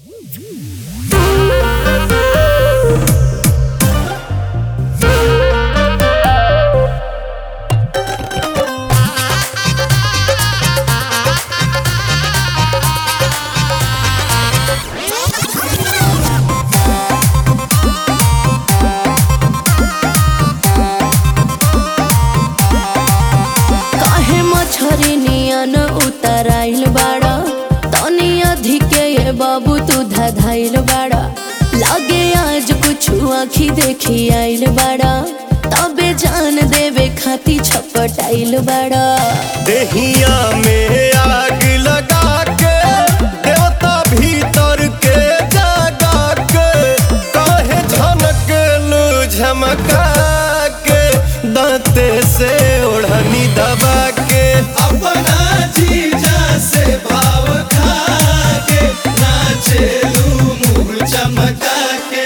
काहे मछरी नियन उतराइल बाड़ा तनी अधिके ये बाबू तू धधाइल बाड़ा लागे आज कुछ आखी देखी आइल बाड़ा तबे जान देवे खाती छपटाइल बाड़ा देहिया में आग लगा के देवता भीतर के जगा के काहे झनक लू झमका के दांते से ओढ़नी दबा के अपना जीजा से भाव खा के नाचेलू मुंह चमका के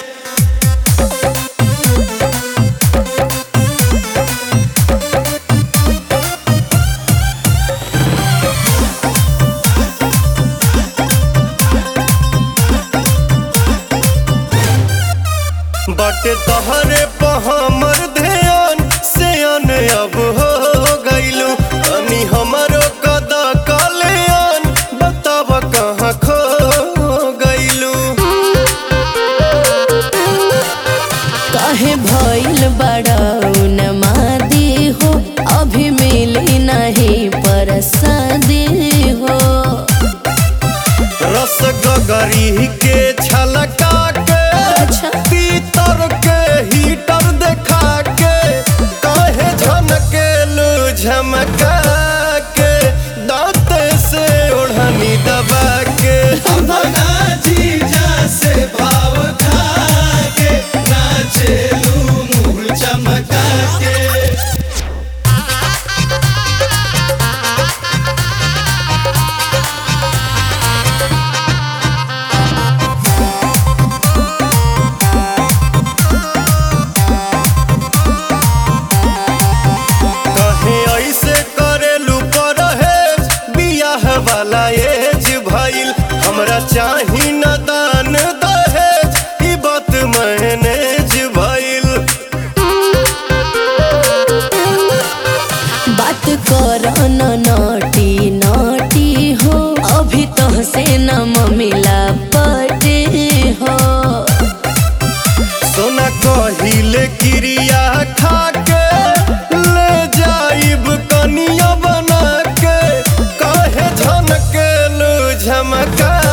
बटे तहरे पे हमर ध्यान से अन अब हो गइलू तनी हमरो कदा कल्याण बताब कहाँ खो गइलू काहे भइल बाड़ा उन्मादी हो अभी मिली नहीं परसादी हो रस गगरी के छलका के अच्छा। पीतर के हीटर देखा के काहे झनकेलू झमका के दांत से ओढ़नी दबा के अपना जीजा से भाव खा के नाचेलू मुंह चमका के कहे ऐसे करेलू परहेज बियाह वाला एज भइल हमरा चाही न दान दहेज ई बात मैनेज भइल बात कर न नटी नटी हो अभी तो से न मिला पटे हो सोना कहिले क्रिया खा के ले जाइब कनिया बना के काहे झनकेलू झमका